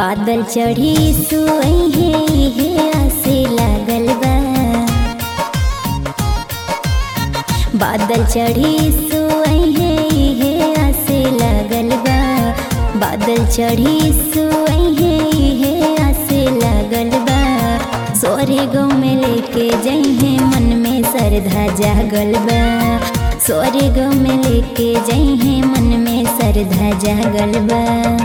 बादल चढ़ी सुई है इहे आसे लागल बा बादल चढ़ी सुई है इहे आसे लागल बा बादल चढ़ी सुई है इहे आसे लागल बा सोरे गाँव में लेके जइहे मन में श्रद्धा जागल बा सोरे गाँव में लेके जइहे मन में श्रद्धा जागल बा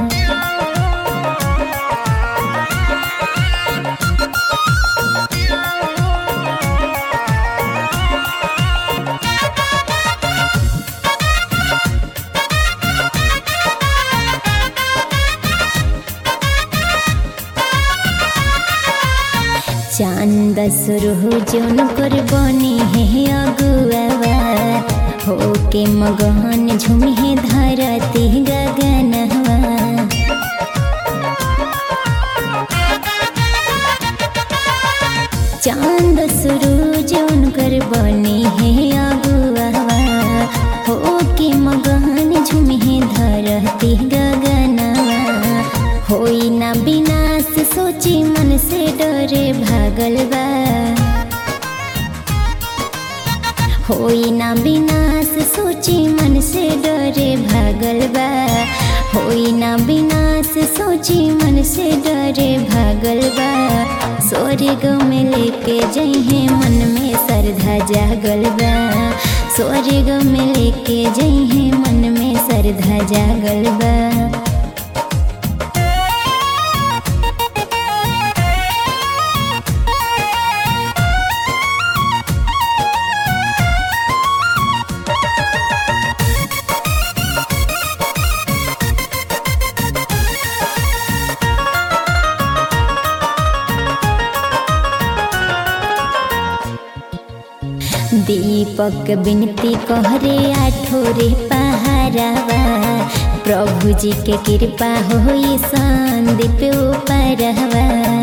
चांद सुरहु जोन कर बनी है अगुआवा हो के मगहन झुमी है धरती गगनवा चांद सुरु जोन कर बनी है अगुआवा हो के मगहन झुमी है धरती गगनवा होई ना विनाश सोची मन से डरे भागल बा होई ना विनाश सोची मन से डरे भागल बा होई ना विनाश सोची मन से डरे भागल बा स्वर्ग में लेके जइहे मन में श्रद्धा जागल बा स्वर्ग में लेके जइहे मन में श्रद्धा जागल बा दीपक बिनती कहरे आठोरे पहारावा प्रभु जी के कृपा होई संदीप उपरवा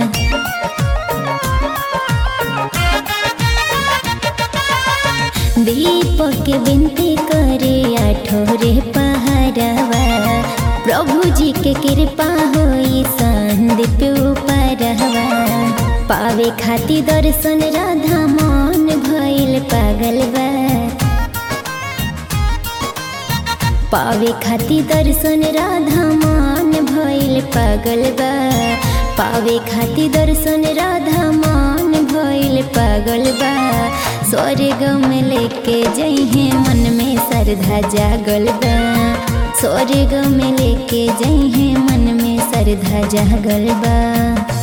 दीपक बिनती करे आठोरे पहारावा प्रभु जी के कृपा होई संदीप उपरवा पावे खाती दर्शन राधा मन भइल पागल बा पावे खाती दर्शन राधा मन भइल पागल बा पावे खाती दर्शन राधा मन भइल पागल बा स्वर्ग में लेके जइहे मन में श्रद्धा जागल बा स्वर्ग में लेके जइहे मन में श्रद्धा जागल बा